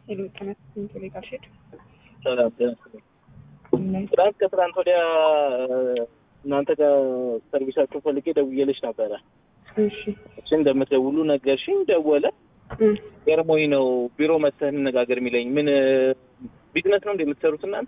ሌሎች ቀናት ስንት ላይ ካልሽድ ሰላም ጤና ይስጥልኝ። ትናንት ከትናንት ወዲያ እናንተ ጋር ሰርቪሳችሁ ፈልጌ ደውዬልሽ ነበረ። እሺ እሺ እንደምትደውሉ ነገርሽኝ። ደወለ ገርሞኝ ነው ቢሮ መተህ እንነጋገር የሚለኝ። ምን ቢዝነስ ነው እንደ የምትሰሩት እናንተ?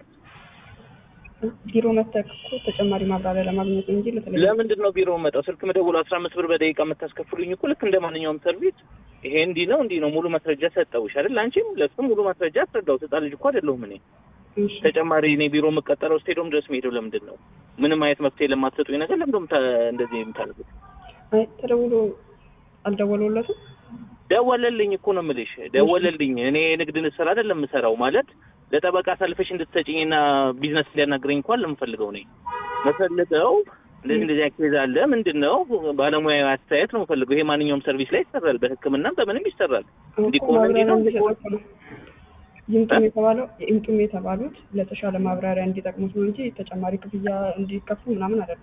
ቢሮ መተህ እኮ ተጨማሪ ማብራሪያ ለማግኘት እንጂ ለተለየ ለምንድን ነው ቢሮ መጣው? ስልክ መደውሉ አስራ አምስት ብር በደቂቃ የምታስከፍሉኝ እኮ ልክ እንደ ማንኛውም ሰርቪስ ይሄ እንዲህ ነው እንዲህ ነው ሙሉ ማስረጃ ሰጠውሽ አይደል? አንቺም ለሱም ሙሉ ማስረጃ አስረዳው። ህፃን ልጅ እኮ አይደለሁም እኔ። እሺ ተጨማሪ እኔ ቢሮ የምቀጠረው ስቴዲዮም ድረስ መሄደው ለምንድን ነው? ምንም አይነት መፍትሄ ለማትሰጡኝ ነገር ለምንድን ነው የምታ- እንደዚህ የምታደርጉት? አይ ተደውሎ አልደወሉለትም። ደወለልኝ እኮ ነው የምልሽ፣ ደወለልኝ። እኔ የንግድን ስራ አይደለም የምሰራው ማለት ለጠበቃ አሳልፈሽ እንድትሰጪኝና ቢዝነስ ሊያናግረኝ እንኳን ለምፈልገው እኔ መፈልገው እንደዚህ እንደዚህ አይነት ኬዝ አለ ምንድን ነው ባለሙያ አስተያየት ነው የምፈልገው። ይሄ ማንኛውም ሰርቪስ ላይ ይሰራል፣ በሕክምናም በምንም ይሰራል። እንዲህ እኮ ከሆነ እንዲህ ማብራሪያ ነው እንዲህ ከሆነ እንዲሰጡት ነው። ይምጡም የተባለው ይምጡም የተባሉት ለተሻለ ማብራሪያ እንዲጠቅሙት ነው እንጂ ተጨማሪ ክፍያ እንዲከፍሉ ምናምን አይደለም።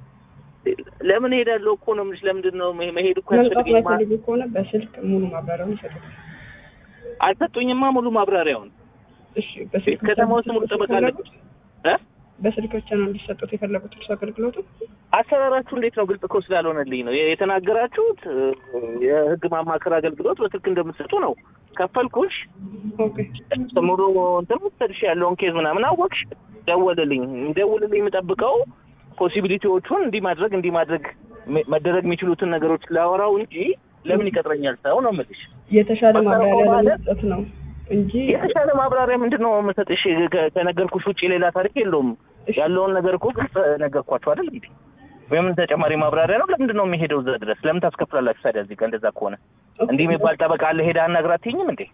ለምን ሄዳለሁ እኮ ነው የምልሽ። ለምንድን ነው መሄ- መሄድ እኮ መምጣት ያስፈልገኝ። ማይፈልጉ ከሆነ በስልክ ሙሉ ማብራሪያውን ይሰጡት። አልሰጡኝማ ሙሉ ማብራሪያውን። እሺ በስልክ ብቻ ከተማ ውስጥ ሙሉ እንዲሰጡት ጠበቃ አለ የፈለጉት? እ በስልክ ብቻ ነው እንዲሰጡት የፈለጉት እርሱ አገልግሎቱ አሰራራችሁ እንዴት ነው? ግልጽ እኮ ስላልሆነልኝ ነው የተናገራችሁት። እ፣ የህግ ማማከር አገልግሎት በስልክ እንደምትሰጡ ነው። ከፈልኩሽ ኦኬ ሙሉ እንትን ወሰድሽ ያለውን ኬዝ ምናምን አወቅሽ፣ ደወልልኝ። ደውልልኝ የምጠብቀው ፖሲቢሊቲዎቹን እንዲህ ማድረግ እንዲህ ማድረግ መ- መደረግ የሚችሉትን ነገሮች ላወራው እንጂ ለምን ይቀጥረኛል ሰው ነው የምልሽ። የተሻለ ማብራሪያ ማለት- ለመስጠት ነው እንጂ የተሻለ ማብራሪያ ምንድን ነው የምሰጥሽ? ከ- ከነገርኩሽ ውጭ ሌላ ታሪክ የለውም። እሺ፣ ያለውን ነገር እኮ ግልጽ ነገርኳቸው አይደል? እንግዲህ ወይም ተጨማሪ ማብራሪያ ነው። ለምንድን ነው የሚሄደው እዛ ድረስ? ለምን ታስከፍላላችሁ ታዲያ? እዚህ ጋር እንደዛ ከሆነ እንዲህ የሚባል ጠበቃ አለ ሄዳ አናግራ አትይኝም እንዴ?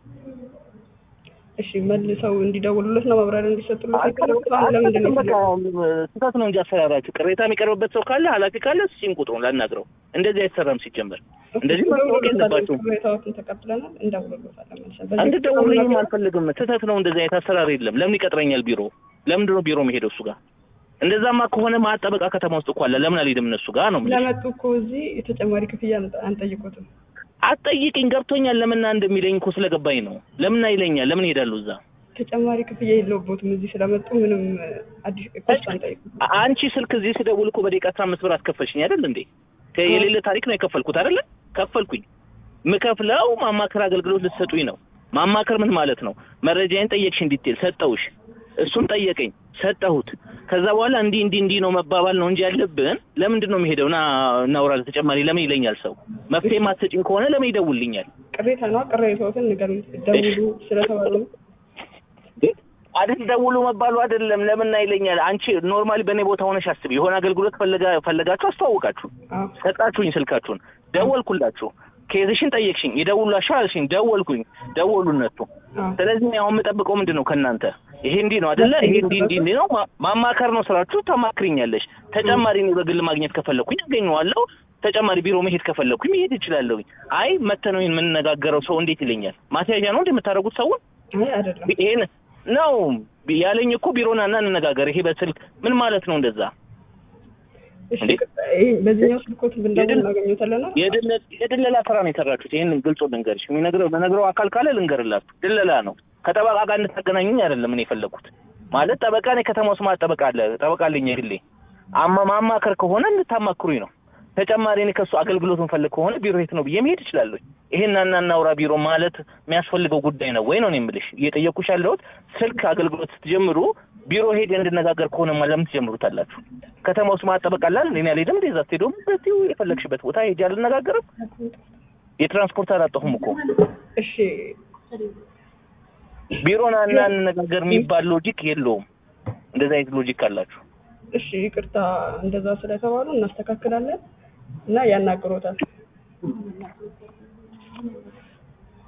እሺ መልሰው እንዲደውሉለት ነው ማብራሪያ እንዲሰጡለት የፈለጉት። አሁን ለምንድን ነው በቃ የፈለጉት? ስህተት ነው እንጂ አሰራራችሁ። ቅሬታ የሚቀርብበት ሰው ካለ ኃላፊ ካለ ሲም ቁጥሩን ላናግረው። እንደዚህ አይሰራም ሲጀመር። እንደዚህ ማስታወቅ የለባችሁም። ቅሬታዎችን ተቀብለናል፣ እንደውልሎታለን መልሰን። በዚህ እንድትደውሉልኝም ነገር- አልፈልግም። ስህተት ነው። እንደዚህ አይነት አሰራር የለም። ለምን ይቀጥረኛል ቢሮ? ለምንድን ነው ቢሮ መሄደው እሱ ጋር? እንደዛማ ከሆነ ማት ጠበቃ ከተማ ውስጥ እኮ አለ። ለምን አልሄድም እነሱ ጋር ነው የምልሽ። ለመጡ እኮ እዚህ የተጨማሪ ክፍያ አንጠ- አንጠይቁትም። አትጠይቅኝ። ገብቶኛል። ለምና እንደሚለኝ እኮ ስለገባኝ ነው። ለምና ይለኛል። ለምን እሄዳለሁ እዛ? ተጨማሪ ክፍያ የለውበትም። እዚህ ስለመጡ ምንም አዲስ ኮስት አንጠይቁም። አ- አንቺ ስልክ እዚህ ስደውል እኮ በደቂቃ አስራ አምስት ብር አስከፈልሽኝ አይደል እንዴ? ከ- የሌለ ታሪክ ነው የከፈልኩት አይደለ? ከፈልኩኝ። ምከፍለው ማማከር አገልግሎት ልትሰጡኝ ነው። ማማከር ምን ማለት ነው? መረጃዬን ጠየቅሽ፣ እንዲቴል ሰጠውሽ። እሱን ጠየቀኝ፣ ሰጠሁት። ከዛ በኋላ እንዲህ እንዲህ እንዲህ ነው መባባል ነው እንጂ ያለብን። ለምንድን ነው የሚሄደው? ና እናውራ ተጨማሪ ለምን ይለኛል ሰው። መፍትሄ ማትሰጪኝ ከሆነ ለምን ይደውልኛል? ቅሬታ ነው። ቅሬታዎትን ንገሩኝ። ደውሉ ስለተባሉ ነው። አይደል ደውሉ መባሉ አይደለም። ለምን ይለኛል? አንቺ ኖርማሊ በእኔ ቦታ ሆነሽ አስቢ። የሆነ አገልግሎት ፈለጋ ፈለጋችሁ አስተዋወቃችሁ አዎ ሰጣችሁኝ ስልካችሁን፣ ደወልኩላችሁ፣ ኬዝሽን ጠየቅሽኝ፣ ይደውሉላችሁ አልሽኝ፣ ደወልኩኝ፣ ደወሉ እነሱ። አዎ ስለዚህ እኔ አሁን የምጠብቀው ምንድን ነው ከእናንተ? ይሄ እንዲህ ነው አይደለ? ይሄ እንዲህ እንዲህ እንዲህ ነው ማ- ማማከር ነው ስራችሁ። ተማክሪኛለሽ። ተጨማሪ እኔ በግል ማግኘት ከፈለኩኝ አገኘዋለሁ። ተጨማሪ ቢሮ መሄድ ከፈለኩኝ መሄድ እችላለሁኝ። አይ መተህ ነው ይሄን የምንነጋገረው ሰው እንዴት ይለኛል? ማስያዣ ነው እንደምታደርጉት ሰውን አይ አይደለም። ይሄን ነው ያለኝ እኮ ቢሮና እና እንነጋገር። ይሄ በስልክ ምን ማለት ነው እንደዛ? እሺ እንዴ? ይሄ በዚህኛው ስልኮት ብንደውል የድል- እናገኘታለን። የድለ- የድለላ ስራ ነው የሰራችሁት። ይህንን ግልጹ ልንገርሽ፣ የሚነግረው ለነግረው አካል ካለ ልንገርላችሁ። ድለላ ነው። ከጠበቃ ጋር እንድታገናኙኝ አይደለም እኔ የፈለኩት። ማለት ጠበቃ እኔ ከተማ ውስጥ ማለት ጠበቃ አለ ጠበቃ አለኝ የግሌ አማ ማማከር ከሆነ እንድታማክሩኝ ነው። ተጨማሪ እኔ ከሱ አገልግሎት እንፈልግ ከሆነ ቢሮ የት ነው ብዬ መሄድ እችላለሁ። ይሄን እና እናውራ ቢሮ ማለት የሚያስፈልገው ጉዳይ ነው ወይ ነው እኔ የምልሽ። እየጠየኩሽ ያለሁት ስልክ አገልግሎት ስትጀምሩ ቢሮ ሄድ እንድነጋገር ከሆነ ለምን ትጀምሩታላችሁ? ከተማ ውስጥ ማጠበቅ አላል እኔ አልሄድም። እንደዛ ስትሄዱም በዚሁ የፈለግሽበት ቦታ ሄጄ አልነጋገርም። የትራንስፖርት አላጣሁም እኮ እሺ ቢሮና እና እንነጋገር የሚባል ሎጂክ የለውም። እንደዛ አይነት ሎጂክ አላችሁ። እሺ ይቅርታ፣ እንደዛ ስለተባሉ እናስተካክላለን እና ያናግሮታል።